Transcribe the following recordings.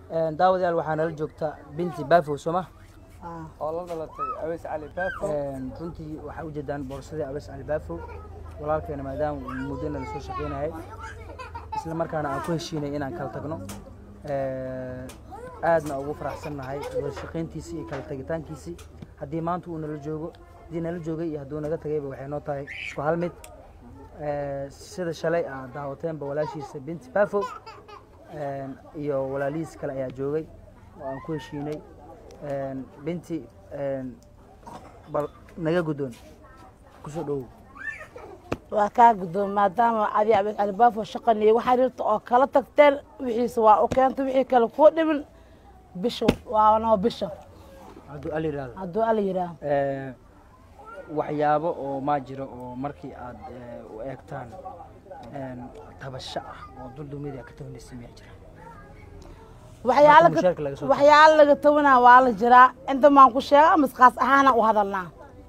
Een, daawadayaal waxaa nala joogta binti bafo sooma Ah. oo la dhalatay aweys cali baafo Een, runtii waxaa ujeedaan boorsadii abes cali bafo walaalkeena maadaama uu muddona lasoo shaqeynayay isla markaana aan ku heshiinay inaan kala tagno Ee, aadna ugu faraxsannahay wada shaqayntiisii iyo kala tagitaankiisii haddii maanta uu nala joogo haddii nala joogay iyo hadduu naga tagayba waxay noo tahay isku hal mid Ee, sida shalay aad daawateenba walaashiisa binti bafo Een, iyo walaalihiis kale ayaa joogay oo aan ku heshiinay Een, binti een, bal naga guddoon kusoo dhowow waa kaa guddoon maadaama adi abed calibaafo shaqan iyo waxaa jirta oo kala tagteen wixiisa waa u keenta wixii kale kuu dhimin bisha waa noo bisha hadduu al yidhaahdo hadduu ala yidhaah Ee, waxyaabo oo maa jiro oo markii aad ee, u eegtaan een, tabasho ah oo duldumida ka tabanaysa miyaa jira waxyaalo Marka mushaarka laga soo tago. waxyaalo laga tabanaa waa la jiraa inta maan ku sheega masqaas ahaana u hadalnaa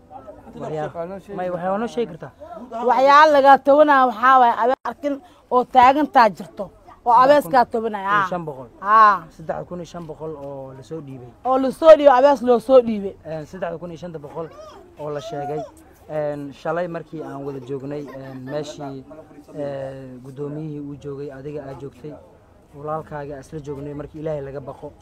Waxyaa- may waxyaaba noo sheegi kartaa waxyaalo laga tabanaa waxaa waaye abees arkin oo taagantaa jirto oo abeeskaa tabanaya Kun iyo shan boqol haa saddex kun iyo shan boqol oo lasoo dhiibay oo lasoo dhiibo abees loo soo dhiibay Een, saddexda kun iyo shanta boqol oo la sheegay Een, shalay markii aan wada joognay een, meeshii ee, guddoomiyihii uu joogay adiga aad joogtay walaalkaaga aan isla joognay markii ilaahay laga baqo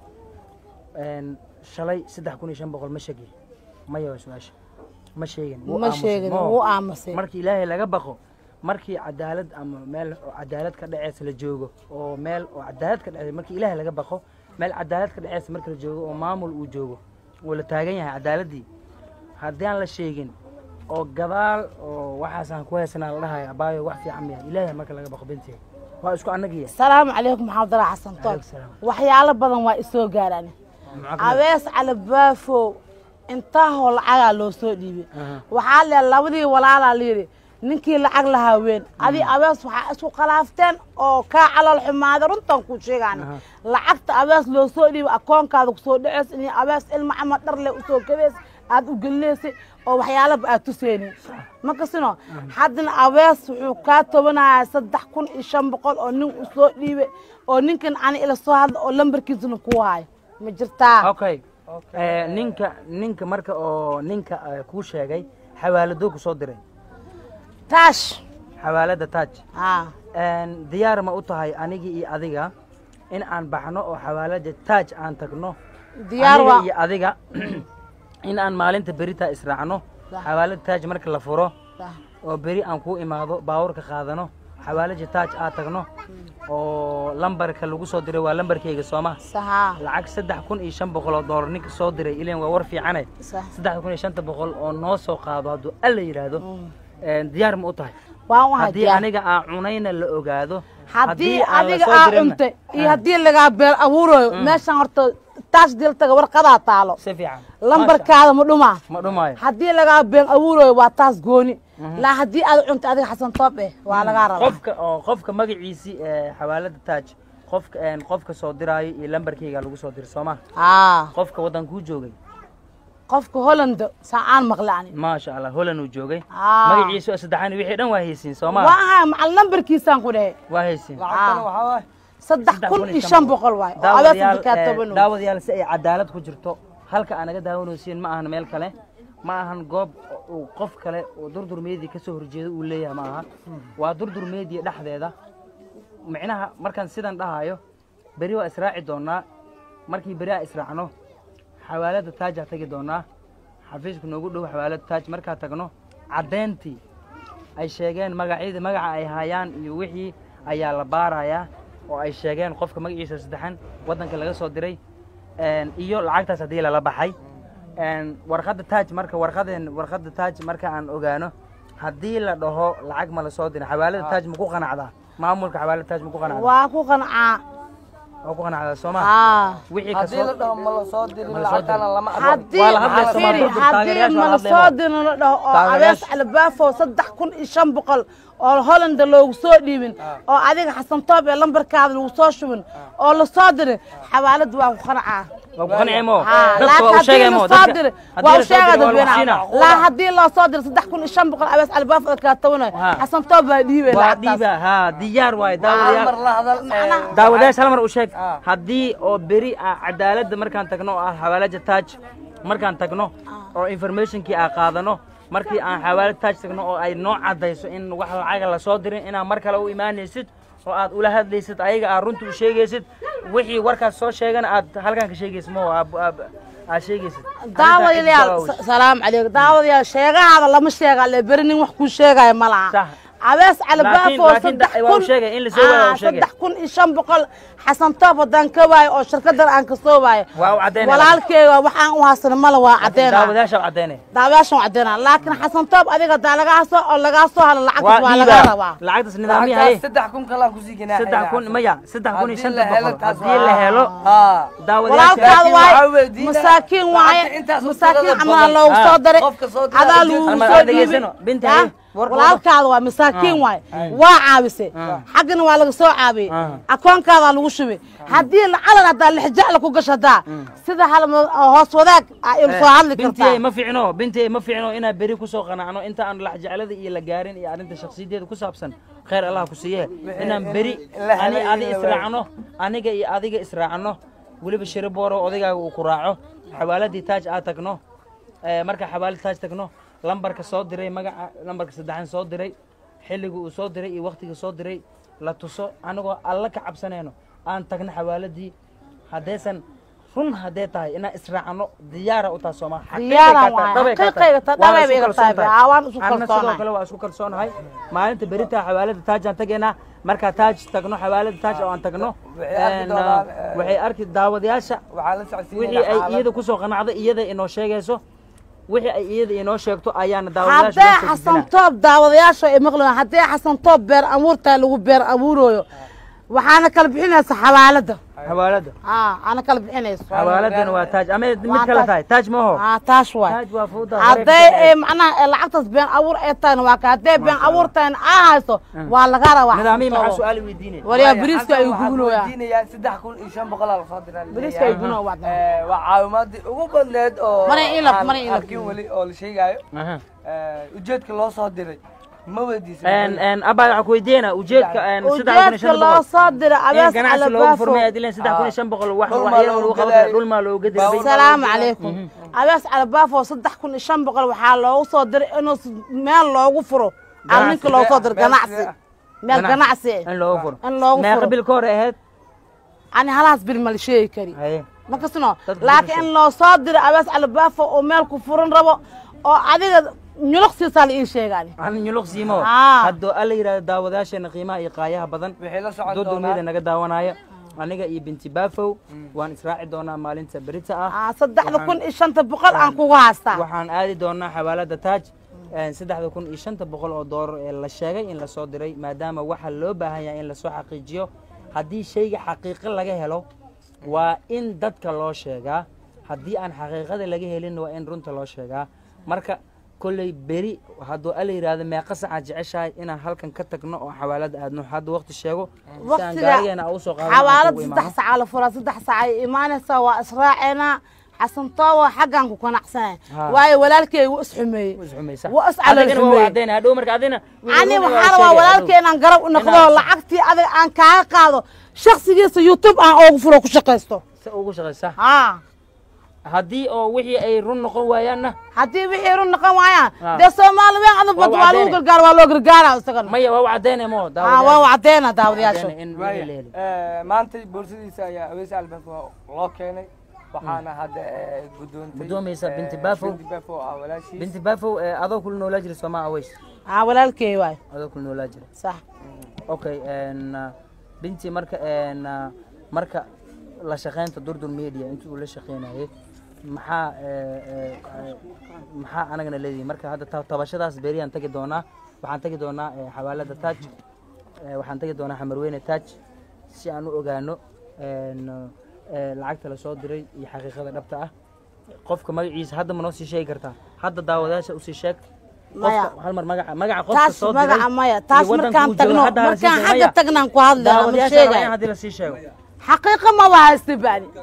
Een, shalay saddex kun iyo shan boqol ma sheegin maya waa su-aasha ma sheegin wuu ma aamusay. sheegin Moo. wuu aamusay markii ilaahay laga baqo markii cadaalad ama meel oo cadaalad ka dhaceysa la joogo oo meel oo cadaalad ka dhaceysa markii ilaahay laga baqo meel cadaalad ka dhaceysa marka la joogo oo maamul uu joogo oo la taagan yahay cadaaladii haddii aan la sheegin oo gadaal oo waxaasaan ku haysanaa la dhahayo abaayo wax fiican miya ilaahay marka laga baqo bintiga waa isku annagiya salaamu calaykum maxamed dala xasan toon Calaykum salaam. waxyaalo badan waa isoo gaaraan abees calabaafow intaahoo lacagaa loo soo dhiibay Aha. waxaa le labadii walaalaa layidhi ninkii lacag lahaa weyn adi abees waxaa isku khalaafteen oo kaa calool xumaada runtan ku sheegaan Aha. lacagta abees loo soo dhiibay akoonkaada kusoo dhaceys in abees ilma ama dhar le usoo gabeys aad u gelinaysay oo waxyaalaba aad tuseynin ma kasino haddana abees wuxuu kaa tobanayaa saddex kun iyo shan boqol oo nin usoo dhiibay oo ninkan ani ila soo hadla oo lambarkiisana kuu hayo ma jirtaa okay Ee, ninka ninka marka oo ninka ee, kuu sheegay xawaaladoo ku soo diray taash xawaalada taaj haa Een, diyaar ma u tahay anigii iyo adiga in aan baxno oo xawaalada taaj aan tagno diyaar aniga waa iyo adiga in aan maalinta berita israacno Dah. xawaalada taaj marka la furo Dah. oo beri aan kuu imaado baabuurka qaadano xawaalada taaj aad tagno oo lambarka lagu soo diray waa lambarkayga sooma sahaa lacag saddex kun iyo shan boqol oo doolar ninka soo diray ilan waa war fiicane Sah. saddex kun iyo shanta boqol oo noo soo qaado hadduu alla yidhaahdo Een, diyaar ma u tahay waan waxa haddii diyaar aniga aan cunayna la ogaado haddii aan la adiga soo aa dirinna- cuntay iyo haddii lagaa beel abuurayo meeshan horta taash diltaga warqadaa taalo si fiican lambarkaada ma dhumaa ma dhumaayo haddii lagaa been abuurayo waa taas gooni laa haddii aad cuntay adiga xasan toob eh waa lagaa rabaa qofka oo qofka magaciisii ee xawaalada taaj qofka een, qofka soo diraayo iyo lambarkayga lagu soo diray sooma haa qofka waddankuu joogay qofka holland saacaan maqle ani maasha allah holan uu joogay Aa. magaciisu saddexaan wixii dhan waa haysiin sooma waa ahaa macal lambarkiisaan ku dhehe waa haysiin lacagtana waxaa waaye saddex kun iyo shan boqol waay oo abees daawadayaal inta kaa ee, toban daawadayaal si ay cadaalad ku jirto halka aan naga daawanaysiin ma ahan meel kale ma ahan goob uu qof kale oo durdur media kasoo horjeedo uu leeyahay ma aha waa durdur media dhexdeeda micnaha markaan sidan dhahayo beri waa israaci doonaa markii beri aan israacno xawaalada taajaa tagi doonaa xafiiska noogu dhow xawaalada taaj markaa tagno caddeyntii ay sheegeen magacyadii magaca ay hayaan iyo wixii ayaa la baarayaa oo ay sheegeen qofka magaciisa saddexan waddanka laga soo diray een, iyo lacagtaas haddii lala baxay een, warqadda taaj marka warqadeen warqadda taaj marka aan ogaano haddii la dhaho lacag ma la soo diray xawaalada taaj ma ku qanacdaa maamulka xawaalada taaj ma ku qanacdaa waa ku qancaa waa ku qanacdaa soo ma haa wixii haddii la kasoo dhaho ma la soo dirin Ma la soo lacagtana dirin. lama haddii Waa la hadlaysa firi, Soomaalidu, haddii taageerayaasha waa mala hadlayaan. soo dirin la dhaho oo abees Taageerayaasha. albaafo saddex kun iyo shan boqol oo hollanda loogu soo dhiibin oo adiga xasan toob ee lambarkaada lagu soo shubin oo la soo dirin xawaalad waa ku qancaa waa ku qancay mo ها dadka waa u sheegay mo laakiin haddii dadka lasoo haddii diray waa lasoo diray waa u sheegaa lagu dadweynaha siinaa laa haddii loo soo diray saddex kun iyo shan boqol abees albaafada kaa tabanayo Ha. xasan toob baa dhiibay waa lacagtaas dhiiba ha diyaar waaye hal mar daawadayaal la hadal Macnaha- ee, daawadayaasha hal mar u sheeg Ah. haddii oo beri ah cadaaladda markaan tagno oo ah xawaalada taaj markaan tagno oo informationkii aan qaadano markii aan xawaalad taaj tagno oo ay noo caddayso in wax lacaga lasoo dirin inaad mar kale u imaanaysid oo aad ula hadlaysid ayaga aad runta u sheegaysid wixii warkaas soo sheegana aad halkan ka sheegaysid mo aad aad sheegaysid daawadayaal salaam calaykum daawadayaal sheegahaada lama sheega le beri nin wax kuu sheegaya ma laha Sax. abees albaafo laakiin saddex da- waa u kun sheegay, in la soo waayo waa u Ah, sheegay. saddex kun iyo shan boqol xasan toob haddaan ka waayo oo shirkadan aan kasoo waayo Waa u caddaynaya. walaalkeyga waxaan u haasana mala waa caddeena daawadayaasha u caddaynaya daawayaashan waa caddeena laakiin xasan toob adiga daa lagaa soo oo lagaa soo halo lacagtas waa lagaa rabaa lacagtaas nidaamyahay lacagtaas saddex kun kalaan kusii ganaaxaya saddex kun maya saddex kun iyo Haddii shanta la helo boqol taas haddii waa- la helo haa daawadayaasha walaalkaada Laakiin waxaa waaye weydiinaya, masaakiin waaye lacagta intaas u masaakiin tirada camalaa badan. loogu soo Ah, daray qofka soo diray adaa ujeed- lagu Hal mar soo aan dhegaysano. dhiibay Binta, Ya? hey, warka walaalkaada waa masaakiin waaye waa caabisay xaggana waa laga soo caabiyey Ah. akoonkaadaa lagu shubay haddii lacalan haddaa lixjacla ku gasho haddaa sida hal ma- hoos wadaag aa ilu soo hadli bintiyey kartaa ma fiicno bintiyey ma fiicno inaan beri kusoo qanacno inta aan laxjeclada iyo la gaarin iyo arrinta shakhsiyadeeda ku saabsan khayr allah ku siiye inaan beri la ani helay adi in la israacno aniga iyo adiga israacno weliba shiri booro odaygaaga uu ku raaco xawaaladii taaj aad tagno ee, marka xawaalad taaj tagno lambarka soo diray magaca lambarka saddexan soo diray xilliga uu soo diray iyo waktiga soo diray la tuso anagoo alla ka cabsanayno aan tagno xawaaladii haddaysan run haddee tahay inaan israacno diyaara u tahay sooma Diyaaran waaye. Xaqiiqayga taa dhabay bay iga tahay. Aa, waan isku anna sidoo kalsoonahay. kale waa isku kalsoonahay maalinta beritaa xawaalada taajaan tageynaa markaa taaj tagno xawaalada taaj oo aan tagno Waxay arki een, doonaan, ah, waxay arki daawadayaasha waxaa la socodsiinaya wixii ay xaalad- iyada kusoo qanacday iyada inoo sheegayso wixii ay iyada inoo sheegto ayaana daawadayaasha haddee loo soo xasan gudbinaa. toob daawadayaasha ay maqlayan haddee xasan toob beer abuurtaa lagu beer abuurooyo waxaana kala bixinaysa xawaalada xawaalada aa ana kala bixinayso xawaaladana waa taaj ama mid Waa kale taaj. tahay taaj maho aa taas waay taaj waa fawda hadday ay macnaha ee lacagtaas been abuur ay tahayna waa ka hadday been abuur tahayna aa hayso waa laga rabaa nidaamihii maxaa xasan toobo. su-aal weydiinay waliyaa Waayo, bariiska halkan ay waxaan gugulooyaa weydiinayaa saddex kun iyo shan boqol aa lasoo diraa la bariiska ay leeyahay. guguloo waa Ee, waa caawimaadii ugu badneed oo Mana ilab, aan mana ilab. arkin weli oo la sheegaayo Aha. Ee, ujeedka loo soo diray ma weydiisan een een abaa waxaa ku weydiina ujeedka een saddex kun iyo ujeedka shan loo boqol soo diray in abees ganacsi loogu alabaafo furmay aad ileen saddex kun iyo shan boqol wax Dhul maa waxyar loogu lagu qaban gadaayo. kara dhul maa looga Baabuur diray salaamu calaykum abees alabaafo saddex kun iyo shan boqol waxaa loogu soo diray inuu s- meel loogu furo al ninka loogu soo diray Meel ganacsi sidee ah? meel ganacsi in loogu furo in loogu meeqa furo bil ka hor ay ahayd ani halahaas bil ma la sheegi kari haye ma kasino Dad laakiin in loo soo diray abees alabaafo oo meel ku furan rabo oo adiga nyuluqsiisaa la ii sheegaani ani nyuluq siimo Ah. haddoo alla yidhahdo daawadayaasheena qiimaha iyo qaayaha badan wixii la socon dodolmeyda doonaa naga daawanaya aniga iyo binti baafow waan israaci doonaa maalinta berita ah Ah, saddexda kun iyo shanta boqol aan kugu haystaa waxaan aadi doonaa xawaalada taaj een, saddexda kun iyo shanta boqol oo doolar ee la sheegay in lasoo diray maadaama waxaa loo baahan yahay in lasoo xaqiijiyo haddii shayga xaqiiqo laga helo waa in dadka loo sheegaa haddii aan xaqiiqada laga helin waa in runta loo sheegaa marka kolley beri hadduu alla yidhaahdo meeqa sacaad jeceshahay inaan halkan ka tagno oo xawaalada aadno hadda waqti sheego si aan waqtiga gaarigeena aan usoo qaadano aan xawaalad kugu saddex imaano. sacaa la furaa saddex saca ay imaanaysaa waa israaceynaa xasan toobo xaggaan ku qanacsanay Ha. waayo walaalkey wuu isxumeeyey Waa isxumaysa. Waa is calool Adigana waa xumeeyey. caddaynaya. hadhow marka adina ani waxaa rabaa walaalkey inaan garab u noqdo Inaad- lacagtii adiga aan kaaga qaado shaksigiisa youtube aan oogu furo ku shaqaysto si ugu shaqaysa ha haddii oo wixii ay run noqon waayaanna haddii wixii run noqon waayaan Ha. dee soomaali weyn adag bad Waa waa lagu caddaynay. gargaara waa loo gargaara isagana maya waa u caddaynaya mo ha waa caddeena daawadayaasha in Waaya, wixii la heli ee, maanta boorsidiisa ayaa aweys albank loo keenay waxaana hadda ee, gudoontay Gudoomaysa ee, Binti Baafow. Binti Baafow oo ah walaashiis binti baafow ee, adoo kula noolaa jira soomaa aweys ha walaalkey waay adoo kula noolaa jira sax okay een, ah, binti marka een, ah, marka la shaqaynta durdur media intii uu la shaqaynayay maxaa ee, ee, ee, maxaa anagana leedihi marka hadda ta- tabashadaas beriyaan tagi doonaa waxaan tagi doonaa ee, xawaalada taaj ee, waxaan tagi doonaa xamarweyne taaj si aan u ogaano een, ee, lacagta lasoo diray iyo xaqiiqada dhabta ah qofka magaciisa hadda ma noo sii sheegi kartaa hadda daawadayaasha usii sheeg Maya. qofka hal mar magaca magaca qofka taas soo diray magaca maya iyo taas waddanka markaan uu joogo tagno hadda hala sii markaan sheego. xagga Maya. tagnaan ku hadlayna ma daawadayaasha rabaa in sheegay haddii lasii sheego xaqiiqa ma wahaysta bani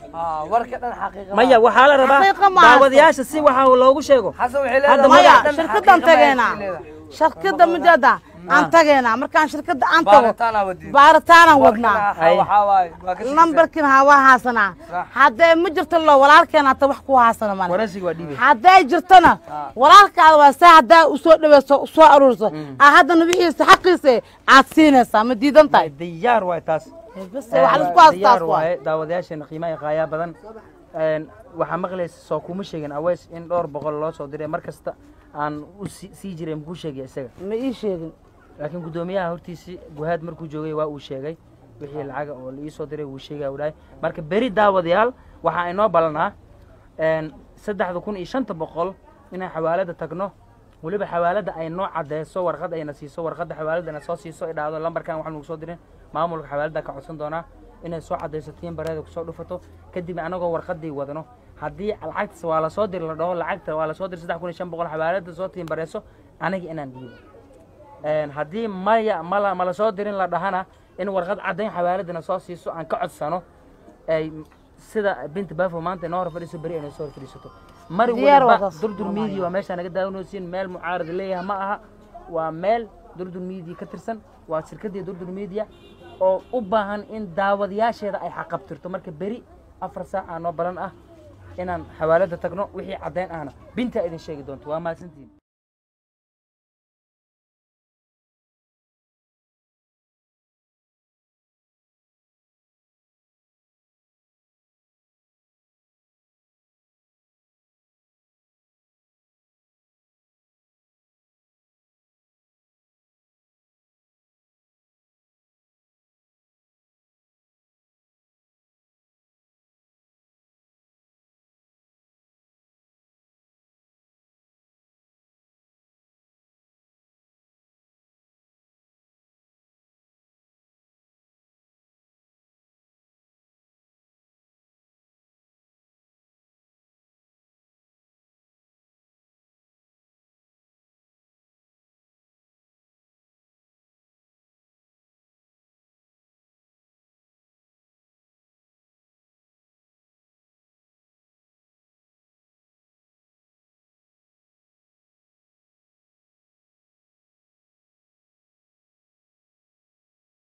aa warka dhan xaqiiqa maya waxaa la rabaa Xaqiiqa ma haysto. daawadayaasha si waxa loogu sheego xasan waxay Hadda leedahay maya warka dhan shirkadan xaqiiqa ma tageynaa haysto leedahay. shirkada mideeda aan tageynaa markaan shirkada aan tago baaritaanaa wadiin baaritaanaan wadnaa warkana waxaa waaye waa ka lambarkiina ha waa haasanaa Sax. haddee ma jirto lo walaalkeena hata wax ku haasana male waraysiga waa dhiibay hadday jirtona walaalkaada waa saa haddaa usoo dhaweyso usoo aruurso aa haddana wixiisa xaqiisa aad siinaysaa ma diidan tahay diyaar waay taas bas wax laisku haastaas diyaar waay waaye daawadayaasheena qiimaha qaayaa badan Een, waxaa maqlaysa soo kuma sheegin aweys in dhowr boqol loo soo diray mar kasta aan u sii sii jiray makuu sheegay isaga ma ii sheegin laakiin guddoomiyaha hortiisii guhaad markuu joogay waa uu sheegay wixii lacaga oo la ii soo diray wuu sheegaya uu dhahay marka beri daawadayaal waxaa inoo balanaa een, saddexda kun iyo shanta boqol inaan xawaalada tagno weliba xawaalada ay noo cadeyso warqad ayna siiso warqadda xawaalada na soo siiso ay dhahdo lambarkan waxaan ugu soo dirin maamulka xawaalada ka codsan doonaa inay soo cadayso tiin bareeda kusoo dhufato kadib anagoo warqadii wadano haddii lacagtas waa lasoo diri la dhaho lacagta waa lasoo diri saddex kun iyo shan boqol xawaalada soo tiin bareyso aniga inaan dhiibo Een, haddii maya mala mala soo dirin la dhahana in warqad caddayn xawaaladana soo siiso aan ka codsano ay sida binta bafo maanta inoo hor fadhiiso beri inay soo hor fadhiisato mar Diyaar waliba wadaas. durdur media waa meeshaa naga daawanaysiin meel mucaarad leeyahay ma aha waa meel durdur media ka tirsan waa shirkadii durdur media oo u baahan in daawadayaasheeda ay xaqabtirto marka beri afar saac aa noo balan ah inaan xawaalada tagno wixii caddayn ahna binta idin sheegi doonto waa mahadsantihin